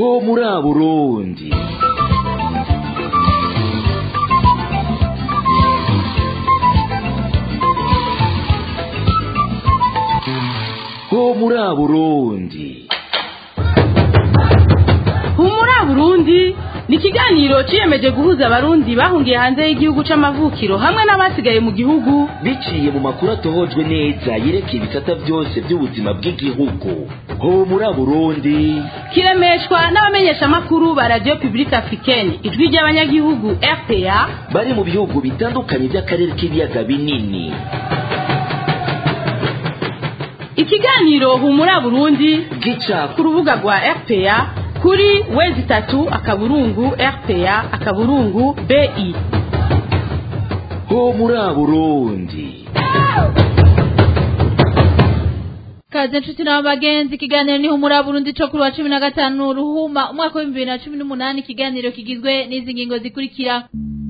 ho muri Burundi ho muri Burundi humura burundi ni ikiganiro ciyemeje guhuza abarundi bahungiye hanze y'igihugu c'amavukiro hamwe n'abasigaye mu gihugu biciye mu makuru atohojwe neza yerekeye ibisata byose by'ubuzima bw'igihugu ho muri Burundi kiremeshwa n'abamenyeshamakuru ba radio publique africaine ijwi ry'abanyagihugu rpa bari mu bihugu bitandukanye by'akarere k'ibiyaga binini ikiganiro humura burundi gica ku rubuga rwa rpa kuri wezi itatu akaburungu rpa akaburungu bi ho muri Burundi kaze nshuti na bagenzi ikiganiro ni humura Burundi cyo kuri wa cumi na gatanu ruhuma umwaka w'ibihumbi bibiri na cumi n'umunani ikiganiro kigizwe n'izi ngingo zikurikira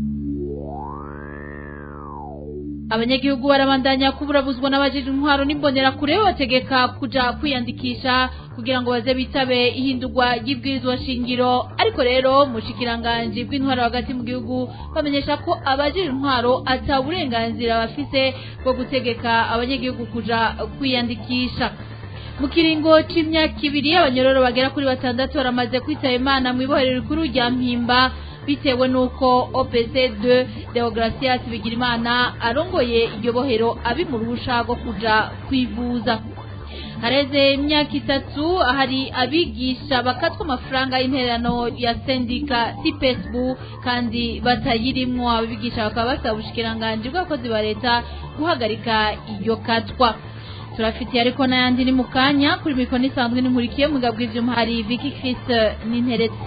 abanyagihugu barabandanya kuburabuzwa n'abajije intwaro n'imbonerakure bategeka kuja kwiyandikisha kugira ngo baze bitabe ihindurwa ry'ibwirizwa shingiro ariko rero mushikiranganji bw'intwaro hagati mu gihugu bamenyesha ko abajije intwaro ata burenganzira bafise bwo gutegeka abanyagihugu kuja kwiyandikisha mu kiringo c'imyaka ibiri abanyororo bagera kuri batandatu baramaze kwitaba imana mu ibohero rikuru rya mpimba bitewe n'uko opc 2 deogratias bigirimana arongoye iryo bohero abi mu ruhusha rwo kuja kwivuza hareze imyaka itatu hari abigisha bakatwa amafaranga y'intererano ya sendika sipesbu kandi batayirimwo abigisha bakaba basaba ubushikiranganji bw'abakozi ba leta guhagarika iryo katwa turafitiye ariko n'ayandi ni mu kanya kuri mikoro isanzwe n'inkurikiye mu gabwa ivyuma hari Vicky Chris n'interetse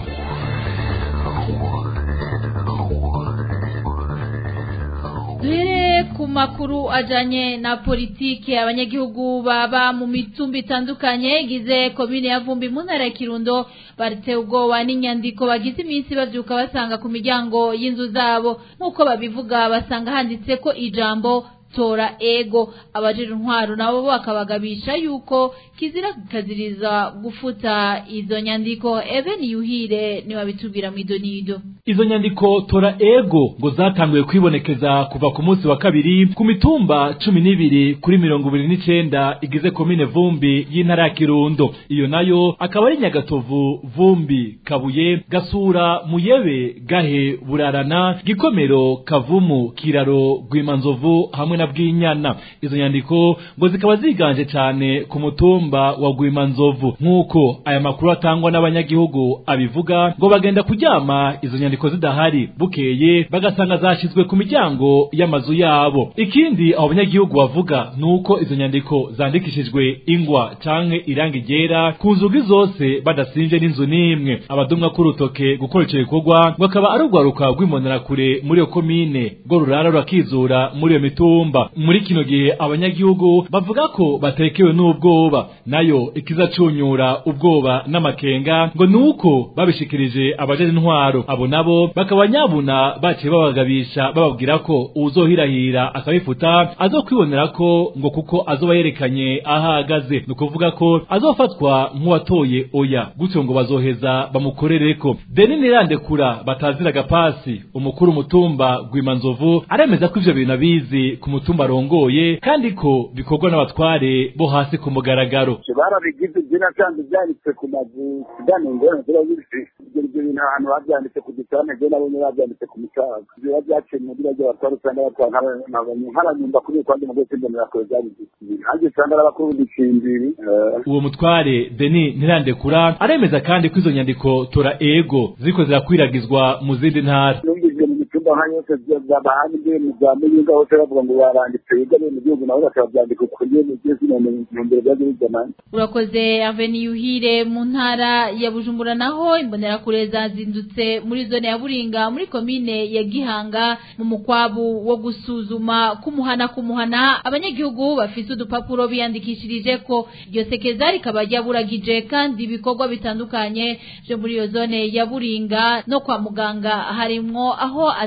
duhere ku makuru ajanye na politike abanyagihugu baba mu mitumba itandukanye igize komine ya vumbi mu ntara ya kirundo baritewe ubwoba n'inyandiko bagize iminsi bavyuka basanga ku miryango y'inzu zabo nk'uko babivuga basanga handitse ko ijambo tora ego abajije intwaro nabo bakabagabisha yuko kizira kikaziriza gufuta izo nyandiko even yuhire niwabitubwira mu idonido izo nyandiko tora ego ngo zatanguye kwibonekeza kuva ku munsi wa kabiri ku mitumba cumi n'ibiri kuri mirongo ibiri n'icenda igize komine vumbi y'intara ya kirundo iyo nayo akaba ari nyagatovu vumbi kabuye gasura muyebe gahe burarana gikomero kavumu kiraro rwimanzovu hamwe na bwinyana izo nyandiko ngo zikaba ziganje cyane ku mutumba wa rwimanzovu nk'uko aya makuru atangwa n'abanyagihugu abivuga ngo bagenda kuryama izo nyandiko zidahari bukeye bagasanga zashyizwe ku miryango y'amazu yabo ikindi abo banyagihugu bavuga ni uko izo nyandiko zandikishijwe ingwa canke irangi ryera ku nzugi zose badasinje n'inzu n'imwe abadumwa k'urutoke gukora ico gikorwa ngo akaba ari urwaruka rw'imbonerakure muri iyo komine rwo rurara rurakizura muri iyo mitumba muri kino gihe abanyagihugu bavuga ko batekewe n'ubwoba nayo ikizacunyura ubwoba n'amakenga ngo nuko babishikirije abajeje intwaro abo nabo bakaba nyabuna baciye babagabisha bababwira ko uwuzohirahira akabifuta azokwibonera ko ngo kuko azoba yerekanye aho ahagaze ni ukuvuga ko azofatwa nk'uwatoye oya gutyo ngo bazoheza bamukorereko deni nirandekura batazira agapasi umukuru umutumba rwimanzovu aremeza ko ivyo bintu abizi ku mutumba arongoye kandi ko bikorwa n'abatware bo hasi ku mugaragaro barabigize izina kandi byanditse ku mazu kugana ingorane ziba zifite ibyo ibyo bintu ahantu babyanditse ku gitanda byo nabonye babyanditse ku micaga biba byaciye mu bira by'abatware usanga batwara nk'abanyumva kuri kandi mu rwego rw'imbonerakure byabigize nanjye usanga ari abakuru b'igicimbiri uwo mutware deni ntirandekura aremeza kandi ko izo nyandiko tora ego ziriko zirakwiragizwa mu zindi ntara numvise mu mitumba nka yose bahandi byo mu za muyinga hose bavuga ngo baranditse biga mu gihugu nabo bakaba byandika ukuri mu gihe zino ntumbero bya bizana urakoze aveni yuhire mu ntara ya bujumbura naho imbonerakure zazindutse muri zone ya buringa muri komine ya gihanga mu mukwabu wo gusuzuma kumuhana kumuhana abanyagihugu bafise udupapuro biyandikishirije ko iryo sekeza rikaba ryaburagije kandi ibikorwa bitandukanye byo muri iyo zone ya buringa no kwa muganga harimwo aho ata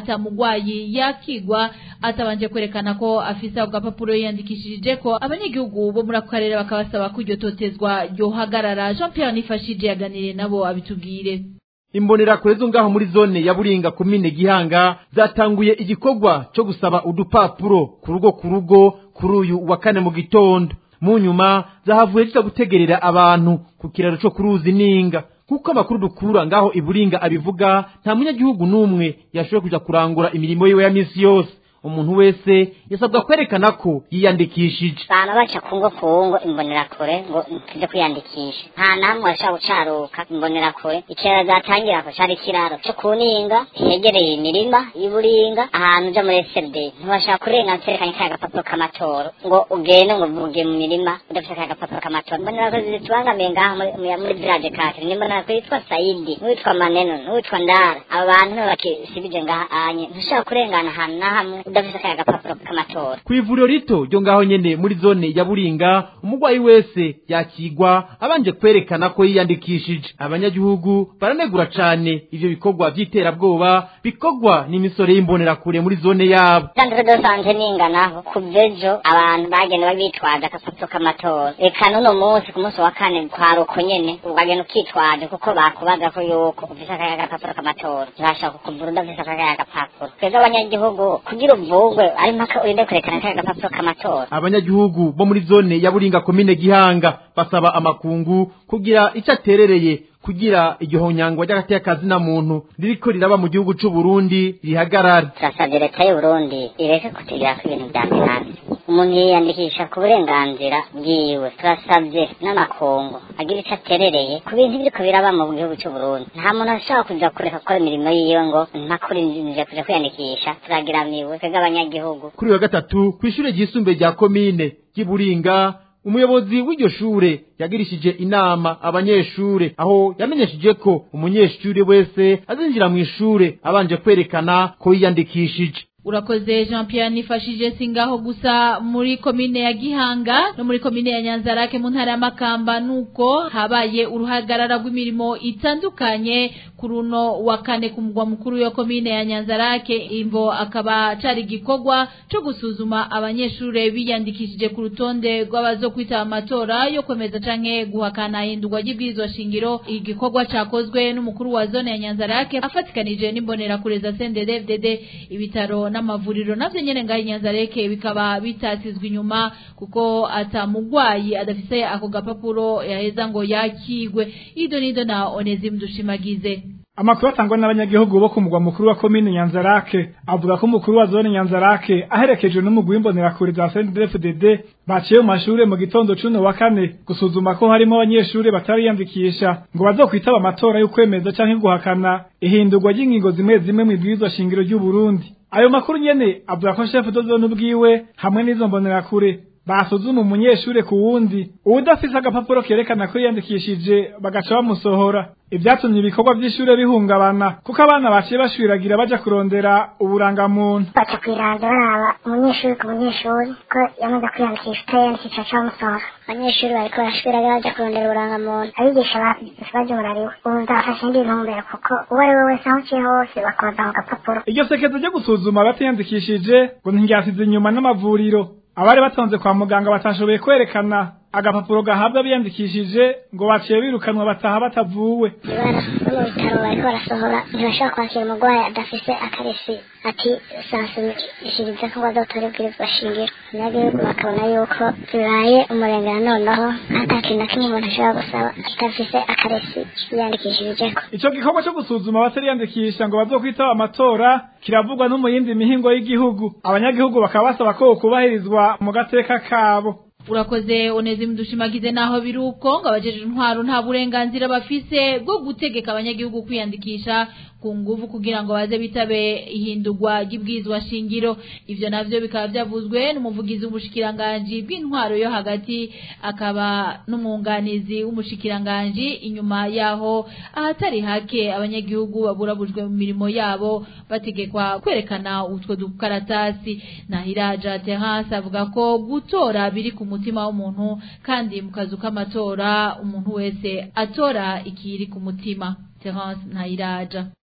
atamugwayi yakigwa atabanje kwerekana ko afise ako gapapuro yiyandikishije ko abanyagihugu bo muri ako karere bakabasaba ko iryo totezwa ryohagarara Jean Pierre Nifashije yaganiriye nabo abitubwire imbonerakure zo ngaho muri zone ya buringa komine gihanga zatanguye igikorwa cyo gusaba udupapuro ku rugo ku rugo kuri uyu wa kane mu gitondo mu nyuma zahavuye ziza gutegerera abantu ku kiraro cyo ku ruzi ninga kuko amakuru dukura ngaho iburinga abivuga nta munyagihugu n'umwe yashoboye kuja kurangura imirimo yiwe ya misi yose umuntu wese yasabwa kwerekana ko yiyandikishije bama baca kungo kungo imbonerakure ngo tuje kwiyandikisha nta namwe washobora gucaruka imbonerakure ikiraro zatangira ko cari ikiraro co kuninga hegereye imirima y'uburinga ahantu uja muri SLD ntibashaka kurenga cerekanye kaya gapapuro k'amatora ngo ugende ngo uvuge mu mirima udafite kaya gapapuro k'amatora imbonerakure zitubangamiye ngaho muri- muri- muri village kake ni imbonerakure yitwa Saidi n'uwitwa Maneno n'uwitwa Ndara abo bantu nibo bakisibije ngaha anye ntushobora kurengana ahantu na hamwe udafite kaya gapapuro k'amatora ku ivuriro rito ryo ngaho nyene muri zone ya buringa umurwayi wese yakigwa abanje kwerekana ko yiyandikishije abanyagihugu baranegura cane ivyo bikorwa vy'iterabwoba bikorwa n'imisore y'imbonerakure muri zone yabo Sandre de sante ninganaho kuva ejo abantu bagenda bitwaje agapapuro k'amatora reka n'uno munsi ku munsi wa kane kwaruko nyene ukagenda ukitwaje kuko bakubaza ko yuko ufise akaya gapapuro k'amatora ntibashaka kukuvura udafise akaya gapapuro twebwe abanyagihugu kugira uvugwe ari mpaka urinde kurekana akaya gapapuro k'amatora abanyagihugu bo muri zone ya buringa komine gihanga basaba amakungu kugira ico aterereye kugira igihonyangwa ry'agatekazi na muntu ririko riraba mu gihugu c'u Burundi rihagarare turasabye leta y'u Burundi ireke kutugirako ibintu vya finance umuntu yiyandikisha ku burenganzira bwiwe turasabye n'amakungu agira ico aterereye ku bintu biriko biraba mu gihugu c'u Burundi nta muntu ashobora kuja kureka gukora imirimo yiwe ngo mpakuri nje kuja kwiyandikisha turagiramiwe twebwe abanyagihugu kuri uyu wa gatatu kw'ishure ryisumbuye rya komine ry'iburinga umuyobozi w'iryo shure yagirishije inama abanyeshure aho yamenyesheje ko umunyeshure wese azinjira mu ishure abanje kwerekana ko yiyandikishije urakoze jean pierre nifashije singaho gusa muri komine ya gihanga no muri komine ya nyanzarake mu ntara ya makamba nuko habaye uruhagarara rw'imirimo itandukanye ku runo wa kane ku mugwa mukuru wa komine ya nyanzarake imvo akaba cari igikorwa co gusuzuma abanyeshure biyandikishije ku rutonde rw'abazokwitaba amatora yo kwemeza canke guhakana hindurwa ry'ibwirizwa shingiro igikorwa cakozwe n'umukuru wa zone ya nyanzarake afatikanije n'imbonerakure za CNDD-FDD ibitaro n'amavuriro navyo nyene ngaho inyanzareke bikaba bitasizwe inyuma kuko atamugwayi adafise ako gapapuro yaheza ngo yakigwe ido nido na Onesime Dushimagize amakuru atangwa n'abanyagihugu bo ku mugwa mukuru wa komine nyanzarake avuga ko umukuru wa zone nyanzarake aherekejwe n'umugwi w'imbonerakure za CNDD-FDD baciye mu mashure mu gitondo cuno wa kane gusuzuma ko harimo abanyeshure batariyandikisha ngo bazokwitaba amatora y'ukwemeza canke guhakana ihindurwa ry'ingingo zimwe zimwe mu ibwirizwa shingiro ry'u Burundi ayo makuru nyene avuga ko chef de zone ubwiwe hamwe n'izo mbonerakure basuzuma umunyeshure ku wundi uwudafise agapapuro kerekana ko yiyandikishije bagaca bamusohora ivyatumye ibikorwa vy'ishure bihungabana kuko abana baciye bashwiragira baja kurondera uburangamuntu baca kwiranda baraba umunyeshuri ku munyeshuri ko yamaze kwiyandikisha utayiyandikisha ca musohora abanyeshuri bariko barashwiragira baja kurondera uburangamuntu abigisha bafise baryurariwe ubu ndafashe indi ntumbero kuko uwo ari we wese aho uciye hose bakoza mu gapapuro iryo sekezo ryo gusuzuma abatiyandikishije ngo ntiryasize inyuma n'amavuriro abari batonze kwa muganga batashoboye kwerekana agapapuro gahabwa biyandikishije ngo baciye birukanwa bataha batavuwe ibara no mu bitaro bariko barasohora ntibashobora kwakira umurwayi adafise akaresi ati sansumishiriza ko ngo azotore ibwirizwa shingiro abanyagihugu bakabona yuko bibaye umurengera noneho ata kintu na kimwe umuntu ashobora gusaba adafise akaresi yiyandikishirijeko ico gikorwa co gusuzuma abatariyandikisha ngo bazokwitaba amatora kiravugwa no mu yindi mihingo y'igihugu abanyagihugu bakaba basaba ko kubahirizwa mu gateka kabo urakoze Onesime Dushimagize naho biruko ngo abajeje intwaro nta burenganzira bafise bwo gutegeka abanyagihugu kwiyandikisha ku nguvu kugira ngo baze bitabe ihindurwa ry'ibwizwa shingiro ivyo navyo bikaba vyavuzwe n'umuvugizi w'umushikiranganji bw'intwaro yo hagati akaba n'umwunganizi w'umushikiranganji inyuma yaho ahatari hake abanyagihugu baburabujwe mu mirimo yabo bategekwa kwerekana utwo dukaratasi nahiraja Terence avuga ko gutora biri ku mutima w'umuntu kandi mu kazu k'amatora umuntu wese atora ikiri ku mutima Terence Nahiraja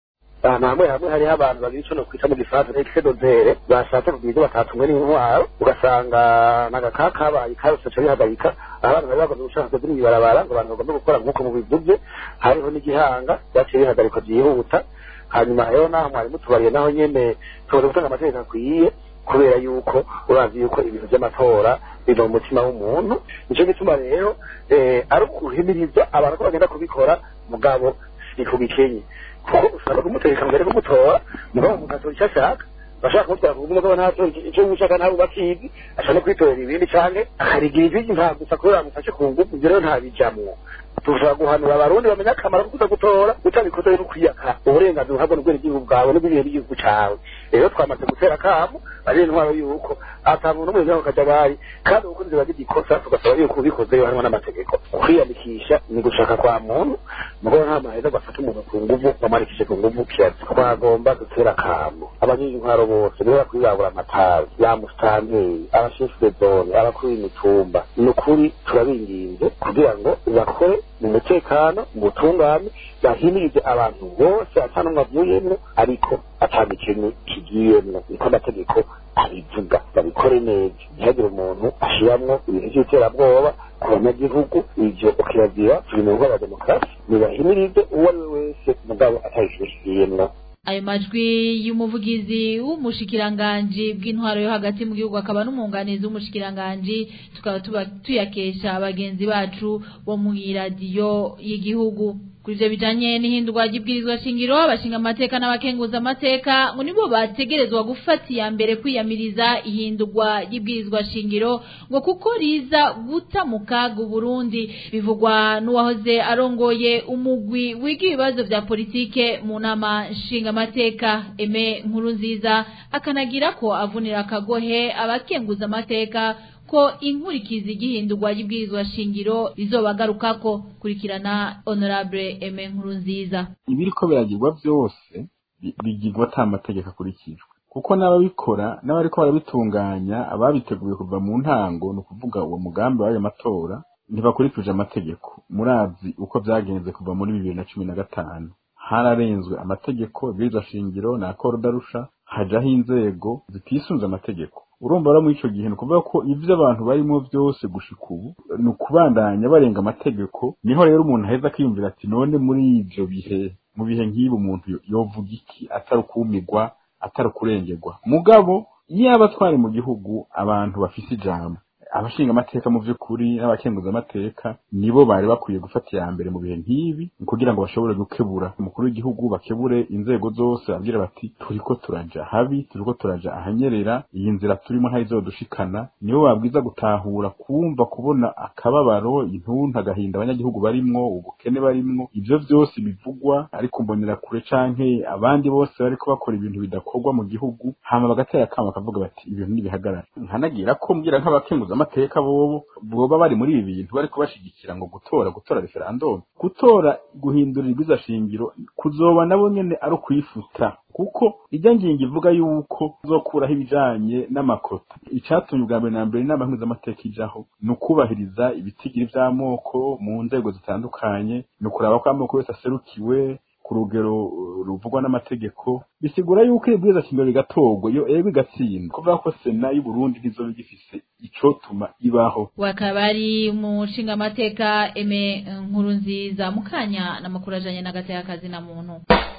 ahantu hamwe hamwe hariho abantu babiri ico nokwita mu gifaransa exedozere bashatse kugira ivyo batatumwe n'intwaro ugasanga n'agakaka kabaye karose ca bihagarika abantu bari bagombye gushaka kugira ibarabara ngo abantu bagombe gukora nk'uko mubivuze hariho n'igihanga vyaciye bihagarikwa vyihuta hanyuma rero naho mwari mutubariye naho nyene tumaze gutanga amategeko akwiye kubera yuko urazi yuko ibintu vy'amatora biva mu mutima w'umuntu nico gituma rero ari ukuhimiriza abantu ko bagenda kubikora mugabo si ku gikenye kuko ushobora kumutegeka mbere kumutora mugabo mugatora icyo ashaka bashaka kumutwara kuvuga umugabo ntatora icyo gushaka ntabwo bakizi ashaka no kwitorera ibindi canke akarigira ijwi nta gusa kubera bamufashe ku ngufu ivyo rero ntabijamwo tushobora guhanura abarundi bamenya akamaro ko kuza gutora utabikoze rero kwiyaka uburenganzira uhabwa n'ubwenegihugu bwawe n'ubw'ibihe by'igihugu cawe rero twamaze gutera akamu ari intwaro yuko ata muntu n'umwe vyako kajagari kandi ubukunzi bagira ikosa tugasaba yuko ubikoze yohanwa n'amategeko kwiyandikisha ni gushaka kwa muntu mugabo nta maheza gafata umuntu ku nguvu bamwandikishe ku nguvu kiyazi twagomba dutera akamu abanyintwaro bose nibo bakwiye babura amatazi ya musitanteri abashefwe zone abakuru b'imitumba ni ukuri turabinginze kugira ngo bakore mu mutekano mu butungane bahimirize abantu bose ata n'umwe avuyemwo ariko ata gikene kigiyemwo niko amategeko abivuga babikore neza ntihagire umuntu ashiramwo ibintu vy'iterabwoba ku banyagihugu ivyo ukirazira turi mu rugo rwa demokarasi nibahimirize uwo ari we wese mugabo atayishishiyemwo ayo majwi y'umuvugizi w'umushikiranganji bw'intwaro yo hagati mu gihugu akaba n'umwunganizi w'umushikiranganji tukaba tuba tuyakesha bagenzi bacu bo mu iradiyo y'igihugu kuri ivyo bijanye n'ihindurwa ry'ibwirizwa shingiro abashinga amateka n'abakenguza amateka ngo nibo bategerezwa gufata iya mbere kwiyamiriza ihindurwa ry'ibwirizwa shingiro ngo kuko riza guta mu kaga Burundi bivugwa n'uwahoze arongoye umugwi wiga ibibazo vya politike mu nama nshinga amateka eme nkuru nziza akanagira ko avunira akagohe abakenguza amateka ko inkurikizi igihindurwa y'ibwirizwa shingiro rizobagarukako kurikirana honorable eme nkuru nziza ibiriko biragirwa vyose bigirwa ata mategeko akurikijwe kuko n'ababikora n'abariko barabitunganya ababiteguye kuva mu ntango ni ukuvuga uwo mugambi w'ayo matora ntibakurikije amategeko murazi uko vyagenze kuva muri bibiri na cumi na gatanu hararenzwe amategeko ibwirizwa shingiro na korudarusha hajaho inzego zitisunze amategeko urumva rero muri ico gihe ni ukuvuga ko ivyo abantu barimo vyose gushika ubu ni ukubandanya barenga amategeko niho rero umuntu aheza akiyumvira ati none muri ivyo bihe mu bihe nk'ibi umuntu yovuga iki atari ukumirwa atari ukurengerwa mugabo yaba twari mu gihugu abantu bafise ijambo abashinga amateka mu vy'ukuri n'abakenguza amateka nibo bari bakwiye gufata iya mbere mu bihe nk'ibi kugira ngo bashobore gukebura umukuru w'igihugu bakebure inzego zose babwire bati turiko turaja habi turiko turaja ahanyerera iyi nzira turimo ntayizodushikana nibo babwiza gutahura kumva kubona akababaro intuntu agahinda abanyagihugu barimwo ubukene barimwo ivyo vyose bivugwa ariko mbonera kure canke abandi bose bariko bakora ibintu bidakorwa mu gihugu hama bagatera akama bakavuga bati ibintu nibihagarara nkanagira ko mbwira nk'abakenguza amateka bobo boba bari muri ibi bintu bariko bashigikira ngo gutora gutora referendum gutora guhindura ibwiza shingiro kuzoba nabo nyene ari ukwifuta kuko ijya ngingo ivuga yuko uzokuraho ibijanye n'amakota icatumye ubwa mbere na mbere inama mpuzamategeko ijaho ni ukubahiriza ibitigiri vy'amoko mu nzego zitandukanye ni ukuraba ko amoko yose aserukiwe ku rugero ruvugwa n'amategeko bisigura yuko ibwiza shingiro rigatorwa iyo ego igatsindwa kuvuga ko sena y'u Burundi ntizoba igifise icotuma ibaho wakaba ari umushinga amateka eme nkuru nziza mukanya n'amakuru ajanye n'agateka na muntu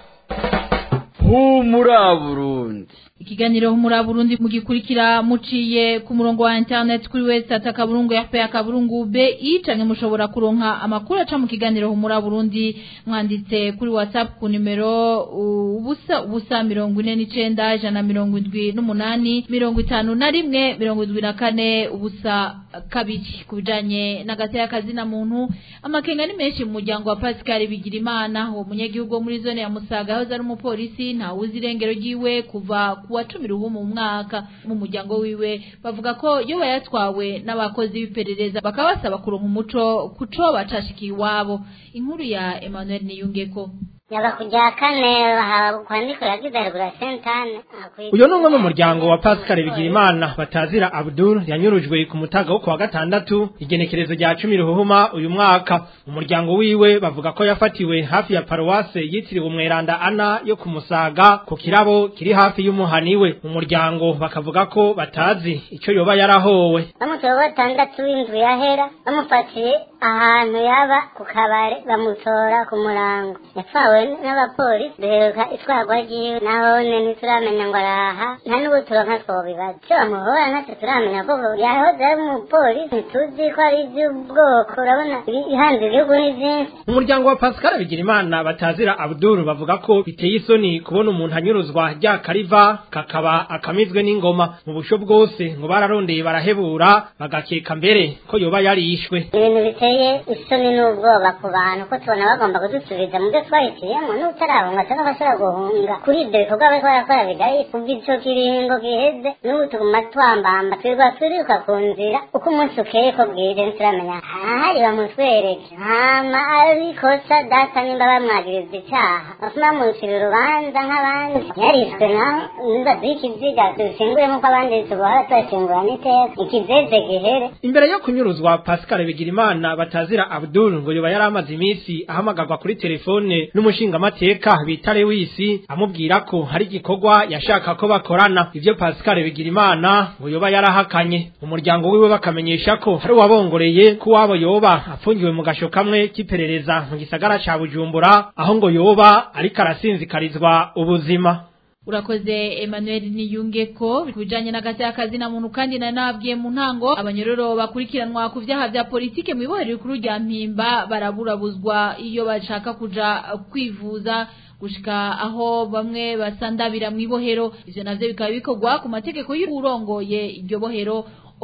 humura burundi ikiganiro humura burundi mugikurikira muciye ku murongo wa internet kuri website akaburungu yape akaburungu bi canke mushobora kuronka amakuru aca mu kiganiro humura burundi mwanditse kuri whatsapp ku nimero ubusa ubusa mirongo ine n'icenda ijana mirongo indwi n'umunani mirongo itanu na rimwe mirongo indwi na kane ubusa kabiri ku bijanye n'agateka kazina muntu amakenga ni menshi mu muryango wa Pascal Bigirimana uwo munyagihugu wo muri zone ya Musaga aho ari umupolisi ntawuzi irengero ryiwe kuva kuwa cumi ruhu mu mwaka mu muryango wiwe bavuga ko iyo bayatwawe n'abakozi b'iperereza bakaba basaba kuronka umuco kuco bacashikiye iwabo inkuru ya Emmanuel Niyungeko yaba kujya kane bahawe kwandikira kidarigura sentane uyu ni umwe mu muryango wa pascal bigirimana batazira abdul yanyurujwe ku mutaga wo kuwa gatandatu igenekerezo rya cumi ruhuhuma uyu mwaka umuryango wiwe bavuga ko yafatiwe hafi ya paruwase yitiriwe umweranda ana yo ku musaga ku kirabo kiri hafi y'umuhani we mu muryango bakavuga ko batazi icyo yoba yarahowe bamutoye gatandatu w'indwi yahera bamufatiye ahantu yaba ku kabare bamutora ku murango yapfawe n'abapolisi duheruka itwarwa ryiwe nahone ntituramenya ngo araha nta n'ubu turonka twobibaza icyo bamuhora natwe turamenya ko yahoze ari umupolisi ntituzi ko ari iby'ubwoko urabona ibihanze igihugu ni byinshi umuryango wa pascal bigirimana batazira abdul bavuga ko biteye isoni kubona umuntu anyuruzwa rya kariva kakaba akamizwe n'ingoma mu busho bwose ngo bararondeye barahebura bagakeka mbere ko yoba yarishwe ibintu biteye isoni n'ubwoba ku bantu ko tubona bagomba kudusubiza mu byo twahitiyemo n'utarabunga cyangwa abashobora guhunga kuri ibyo bikorwa bariko barakora bigaye kuva ico kiringo giheze n'ubu tuguma twambamba twirwa turiruka ku nzira uko umunsi ukeye ko bwije ntituramenya ahari bamutwereke hama arikosa data nimba bamwagiriza icaha bafuma bamucira urubanza nk'abandi yarishwe naho nimba z'ikiziga dushinguye nk'uko abandi tubohora turashingura n'iteka ikizeze gihere imbere yo kunyuruzwa pascal bigirimana batazira abdul ngo yoba yari amaze iminsi ahamagarwa kuri telefone n'umushingamateka bita lewisi amubwira ko hari igikorwa yashaka ko bakorana ivyo pascal bigirimana ngo yoba yarahakanye umuryango wiwe bakamenyesha ko hari uwabongoreye ko wabo yoba apfungiwe mu gasho kamwe k'iperereza mu gisagara ca bujumbura aho ngo yoba ariko arasinzikarizwa ubuzima urakoze Emmanuel niyunge ko bijanye n'agati y'akazi na muntu kandi na nabwiye mu ntango abanyororo bakurikiranwa ku vyaha vya politike mu ibohero rikuru rya mpimba baraburabuzwa iyo bashaka kuja kwivuza gushika aho bamwe basandabira mu ibohero ivyo navyo bikaba bikorwa ku mategeko y'urongoye iryo bohero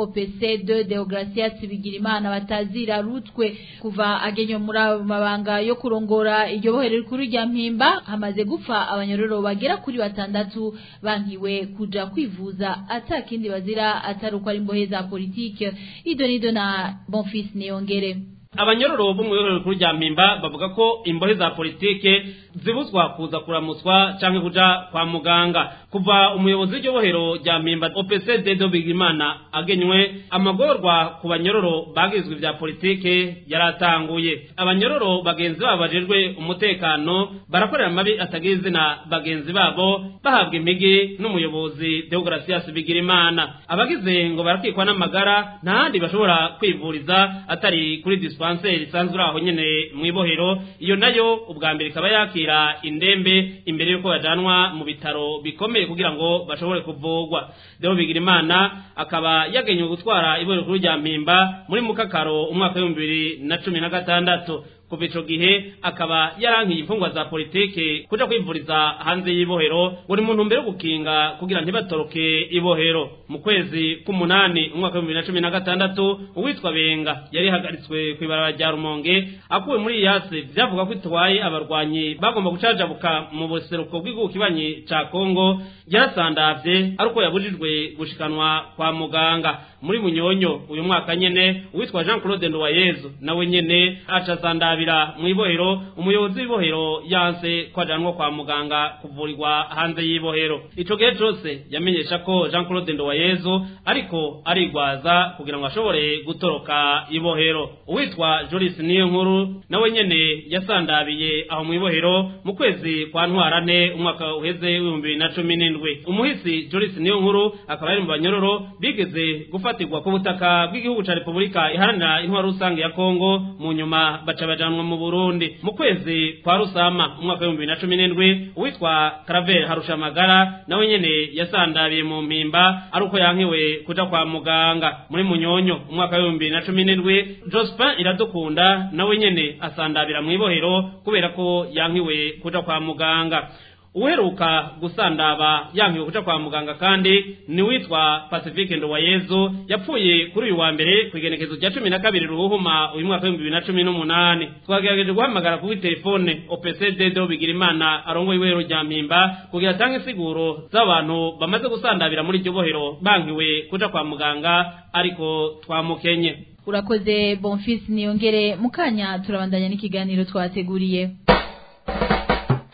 OPC de Deogracias Bigirimana batazira rutwe kuva agenyo muri mabanga yo kurongora iryo bohero rikuru rya mpimba hamaze gupfa abanyororo bagera kuri batandatu bankiwe kuja kwivuza atakindi bazira ataruko ari imbohe za politike ido nido na Bonfils Niyongere abanyororo bo mu ibohero rikuru rya mpimba bavuga ko imbohe za politike zibuzwa kuza kuramutswa canke kuja kwa muganga kuva umuyobozi w'iryo bohero rya mpimba OPC Dedo Bigimana agenywe amagorwa ku banyororo bagizwe vya politike yaratanguye abanyororo bagenzi babo bajejwe umutekano barakorera amabi atagira izina bagenzi babo bahabwa impigi n'umuyobozi Deogracias Bigirimana abagize ngo barakikwa n'amagara nta handi bashobora kwivuriza atari kuri dispensaire isanzwe uri aho nyene mu ibohero iyo nayo ubwa mbere ikaba yakira indembe imbere yuko bajanwa mu bitaro bikomeye kugira ngo bashobore kuvugwa Deo Bigirimana akaba yagenywe gutwara ibohero kuri rya mpimba muri mukakaro umwaka w'ibihumbi bibiri na cumi na gatandatu kuva ico gihe akaba yarankiye imfungwa za politike kuja kwivuriza hanze y'ibohero buri muntu mbere yo gukinga kugira ntibatoroke ibohero mu kwezi k'umunani umwaka w'ibihumbi bibiri na cumi na gatandatu uwitwa benga yari hagaritswe kw'ibarabara rya rumonge akuwe muri iyasi vyavuga ko itwaye abarwanyi bagomba gucajabuka mu buseruko bw'igihugu kibanyi ca kongo yarasandavye ari uko yabujijwe gushikanwa kwa muganga muri munyonyo uyu mwaka nyene uwitwa jean claude nduwayezu nawe nyene aca sandabira mu ibohero umuyobozi w'ibohero yanse ko ajanwa kwa muganga kuvurirwa hanze y'ibohero ico gihe cose yamenyesha ko jean claude nduwayezu ariko arigwaza kugira ngo ashobore gutoroka ibohero uwitwa jolis niyo nkuru nawe nyene yasandabiye aho mu ibohero mu kwezi kwa ntwarante umwaka uheze w'ibihumbi bibiri na cumi n'indwi umuhisi jolis niyo nkuru akaba yari mu banyororo bigeze gufatirwa ku butaka bw'igihugu ca repubulika iharanira intwaro rusange ya kongo mu nyuma baca bajanwa mu burundi mu kwezi kwa rusama umwaka w'ibihumbi bibiri na cumi n'indwi uwitwa karavel harushamagara nawe nyene yasandabiye mu mpimba ari uko yankiwe kuja kwa muganga muri munyonyo umwaka w'ibihumbi bibiri na cumi n'indwi jospin iradukunda nawe nyene asandabira mu ibohero kubera ko yankiwe kuja kwa muganga uheruka gusandaba yankiwe kuja kwa muganga kandi ni witwa Pacifique Ndowayezu yapfuye kuri uyu wa mbere ku igenekezo rya cumi na kabiri ruhuma uyu mwaka w'ibihumbi bibiri na cumi n'umunani twagerageje guhamagara kuri telefone OPC Dedo Bigirimana arongoye iwero rya mpimba kugira atange insiguro z'abantu bamaze gusandabira muri iryo bohero bankiwe kuja kwa muganga ariko twamukenye urakoze bonfisi niyongere mukanya turabandanya n'ikiganiro twateguriye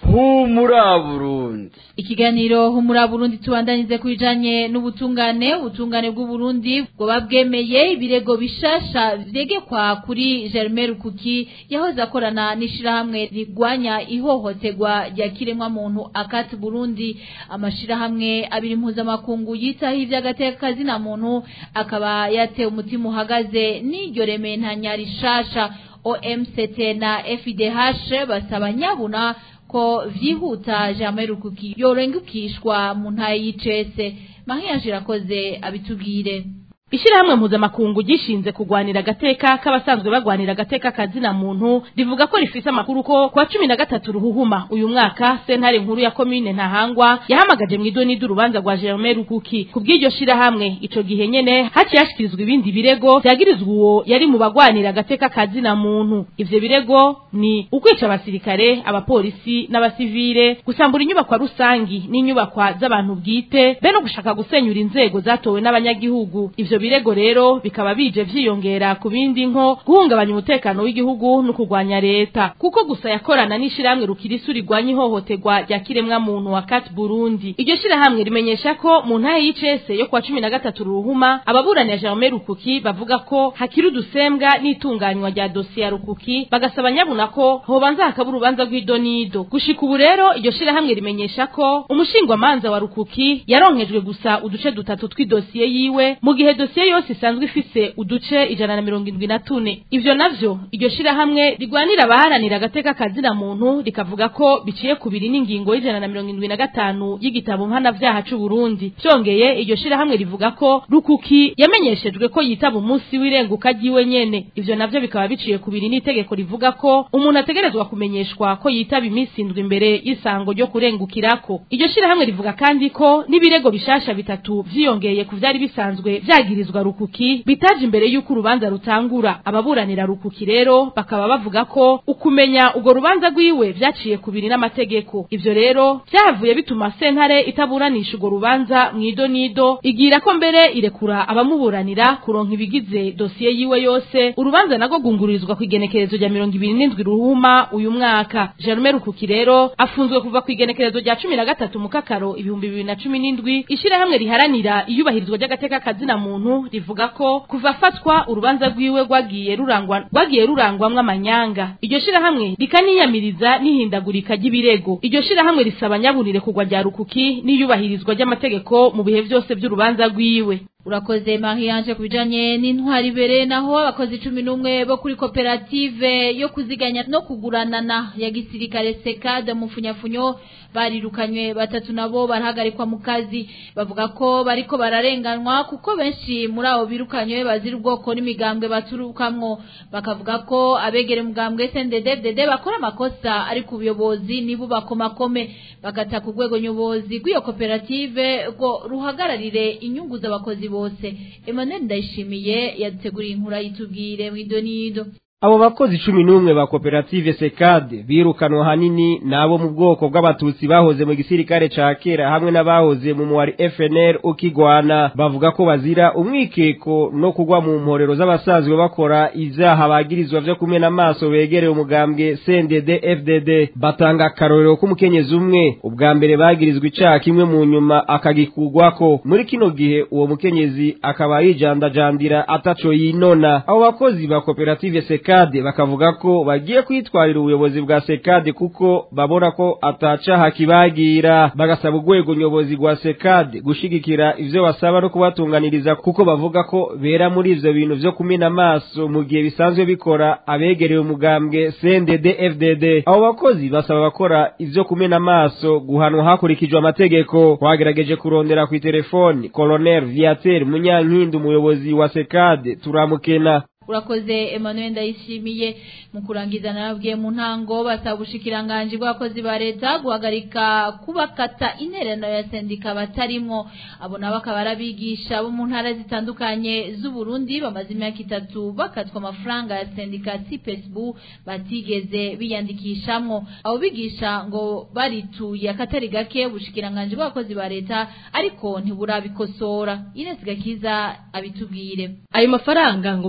humura burundi ikiganiro humura burundi tubandanize kubijanye n'ubutungane ubutungane bw'uburundi bwoba bwemeye ibirego bishasha vyegekwa kuri Germain Rukuki yahoze akorana n'ishirahamwe rigwanya ihohoterwa rya kiremwa muntu akati Burundi amashirahamwe abiri mpuzamakungu yitaho ivy'agateka na muntu akaba yatewe umutima uhagaze n'iryo rementanya rishasha OMCT na FIDH basaba nyabuna ko vyihuta Germain Rukuki yorengukishwa mu ntaye y'icese Mahiya irakoze abitubwire Ishirahamwe mpuzamakungu gishinze kugwanira agateka k'abasanzwe bagwanira agateka kazina muntu rivuga ko rifise amakuru ko kwa cumi na gatatu ruhuhuma uyu mwaka sentare nkuru ya komine ntahangwa yahamagaje mw'idoni ry'urubanza rwa Germain Rukuki kubw'iryo shirahamwe ico gihe nyene haciye hashikirizwa ibindi birego vyagirizwa uwo yari mu bagwanira agateka kazina muntu ivyo birego ni ukwica abasirikare abapolisi n'abasivile gusambura inyubakwa rusangi n'inyubakwa z'abantu bwite be no gushaka gusenyura inzego zatowe n'abanyagihugu ivyo birego rero bikaba bije vyiyongera ku bindi nko guhungabanya umutekano w'igihugu no kurwanya leta kuko gusa yakorana n'ishirahamwe rukirisu rigwanya ihohoterwa rya kiremwa muntu wa Kat Burundi iryo shirahamwe rimenyesha ko mu ntaye y'icese yo kwa cumi na gatatu ruhuma ababuranira Germain Rukuki bavuga ko hakiri udusembwa n'itunganywa rya dosiye ya Rukuki bagasaba nyabuna ko hobanza hakaba urubanza rw'idonido gushika ubu rero iryo shirahamwe rimenyesha ko umushingwamanza wa Rukuki yaronkejwe gusa uduce dutatu tw'idosiye yiwe mu gihe dosiye yose isanzwe ifise uduce ijana na mirongo indwi na tune ivyo navyo iryo shirahamwe rigwanira abaharanira agateka kazina muntu rikavuga ko biciye kubiri n'ingingo y'ijana na mirongo indwi na gatanu y'igitabo mpanavyaha c'uburundi vyongeye iryo shirahamwe rivuga ko rukuki yamenyeshejwe ko yitaba umunsi w'irenguka ryiwe nyene ivyo navyo bikaba biciye kubiri n'itegeko rivuga ko umuntu ategerezwa kumenyeshwa ko yitaba iminsi indwi imbere y'isango ryo kurengukirako iryo shirahamwe rivuga kandi ko n'ibirego bishasha bitatu vyiyongeye ku vyari bisanzwe vyagirizwa rukuki bitaje imbere y'uko urubanza rutangura ababuranira rukuki rero bakaba bavuga ko ukumenya urwo rubanza rwiwe vyaciye kubiri n'amategeko ivyo rero vyahavuye bituma sentare itaburanisha urwo rubanza mw'idonido igira ko mbere irekura abamuburanira kuronka ibigize dosiye yiwe yose urubanza nago gungururizwa ku igenekerezo rya mirongo ibiri n'indwi ruhuma uyu mwaka Germain Rukuki rero afunzwe kuva ku igenekerezo rya cumi na gatatu mu kakaro ibihumbi bibiri na cumi n'indwi ishirahamwe riharanira iyubahirizwa ry'agateka kazina muntu rivuga ko kuva afatwa urubanza rwiwe rwagiye rurangwa rwagiye rurangwamwo amanyanga iryo shirahamwe rikaniyamiriza n'ihindagurika ry'ibirego iryo shirahamwe risaba nyabunire kugwa rya rukuki n'iyubahirizwa ry'amategeko mu bihe vyose vy'urubanza rwiwe urakoze Mariange kubijanye n'intwari bere naho abakozi cumi n'umwe bo kuri koperative yo kuziganya no kuguranana ya gisirikare sekade mufunyafunyo barirukanywe batatu nabo barahagarikwa mu kazi bavuga ko bariko bararenganwa kuko benshi muri abo birukanywe bazira ubwoko n'imigambwe baturukamwo bakavuga ko abegere umugambwe SNDD-FDD bakora amakosa ari ku buyobozi nibo bakomakome bagata ku rwego nyobozi rw'iyo koperative ngo ruhagararire inyungu z'abakozi bose Emmanuel Ndayishimiye yaduteguriye inkuru yitubwire mw'idonido Abo bakozi cumi n'umwe ba koperative Sekade birukanwa hanini nabo mu bwoko bw'abatutsi bahoze mu gisirikare ca kera hamwe n'abahoze mu muwari FNL ukigwana bavuga ko bazira umwikeko no kugwa mu mporero z'abasanzwe bakora ivyaha bagirizwa vyo kumena amaso begereye umugambwe CNDD FDD batanga akarorero k'umukenyezi umwe ubwa mbere bagirizwa icaha kimwe mu nyuma akagikugwako muri kino gihe uwo mukenyezi akaba yijandajandira ataco yinona abo bakozi ba koperative Sekade sekade bakavuga ko bagiye kwitwarira ubuyobozi bwa sekade kuko babona ko atacaha kibagira bagasaba urwego nyobozi rwa sekade gushigikira ivyo basaba no kubatunganiriza kuko bavuga ko bera muri ivyo bintu vyo kumena amaso mu gihe bisanzwe bikora abegereye umugambwe CNDD FDD abo bakozi basaba bakora ivyo kumena amaso guhanwa hakurikijwe amategeko twagerageje kurondera ku telefoni Colonel Viateur Munyankindi umuyobozi wa sekade turamukena urakoze Emmanuel Ndayishimiye mu kurangiza narabwiye mu ntango basaba ubushikiranganje bw'abakozi ba leta guhagarika kubakata intererano ya sendika batarimwo abo nabo akaba arabigisha bo mu ntara zitandukanye z'u Burundi bamaze imyaka itatu bakatwa amafaranga ya sendika CPSB batigeze biyandikishamwo abo bigisha ngo barituye akatari gake ubushikiranganje bw'abakozi ba leta ariko ntiburabikosora Ines Gakiza abitubwire ayo mafaranga ngo batanguye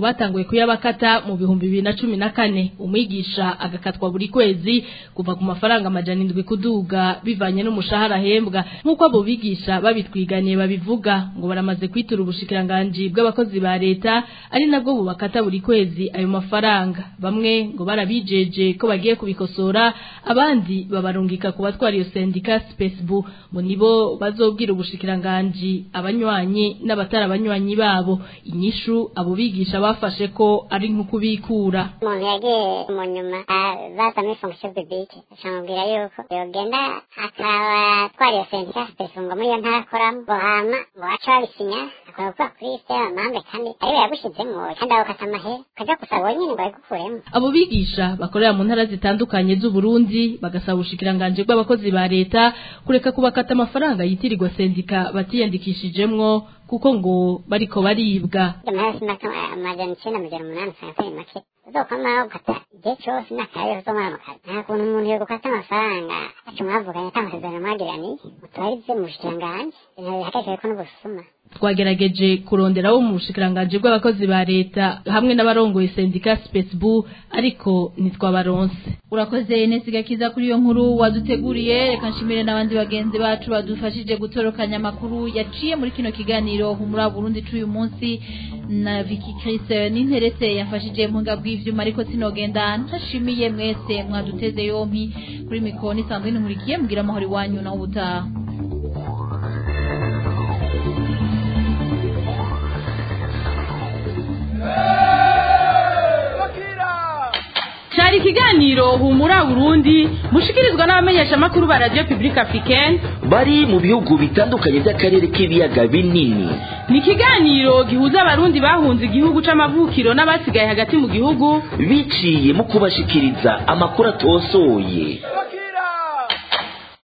amategeko y'abakata mu bihumbi bibiri na cumi na kane umwigisha agakatwa buri kwezi kuva ku mafaranga amajana indwi kuduga bivanye n'umushahara ahembwa nk'uko abo bigisha babitwiganiye babivuga ngo baramaze kwitura ubushikiranganji bw'abakozi ba leta ari nabwo bubakata buri kwezi ayo mafaranga bamwe ngo barabijeje ko bagiye kubikosora abandi babarungika ku batwara iyo sendika spesibu ngo nibo bazobwira ubushikiranganji abanywanyi n'abatari abanywanyi babo inyishu abo bigisha bafashe ko ari nko kubikura umuntu yagiye mu nyuma baza muri fonction publique acamubwira yuko yogenda akaba atwara iyo sendika spesibu ngo muri iyo ntarakoramo ngo hama ngo bace babisinya akora kuba kuri liste y'amambe kandi ariwe yagushizemo kandi ako kata amahera ukaja gusaba wenyine ngo babigukuremo abo bigisha bakorera mu ntara zitandukanye z'u Burundi bagasaba ubushikiranganje bw'abakozi ba leta kureka kubakata amafaranga yitirirwa sendika batiyandikishijemwo kuko ngo bariko baribwa amahera simaka amajana icenda amajana umunani usanga atari make uzokwama gukata igihe cose n'akayo uzomara amakazi nta kuntu umuntu yogukata amafaranga aca mwavuganye ata amasezerano mwagiraniye mutubarize mu bushikiranganji ibintu bihagarikireko n'ubusuma twagerageje kurondera wo mu bushikiranganje bw'abakozi ba leta hamwe n'abarongoye sendika spesibu ariko ntitwabaronse urakoze nesiga kiza kuri iyo nkuru waduteguriye reka nshimire n'abandi bagenzi bacu badufashije gutorokanya amakuru yaciye muri kino kiganiro humura Burundi c'uyu munsi na Vicky Chris n'interetse yafashije mu ngabwi bw'ivyuma ariko sinogenda ntashimiye mwese mwaduteze yompi kuri mikoro nisanzwe nkurikiye mbwira amahoro iwanyu naho ubutaha cyari ikiganiro humura Burundi mushikirizwa n'abamenyesha makuru ba Radio Public Africaine bari mu bihugu bitandukanye by'akarere k'ibiyaga binini ni ikiganiro gihuza abarundi bahunze igihugu c'amavukiro n'abasigaye hagati mu gihugu biciye mu kubashikiriza amakuru atosoye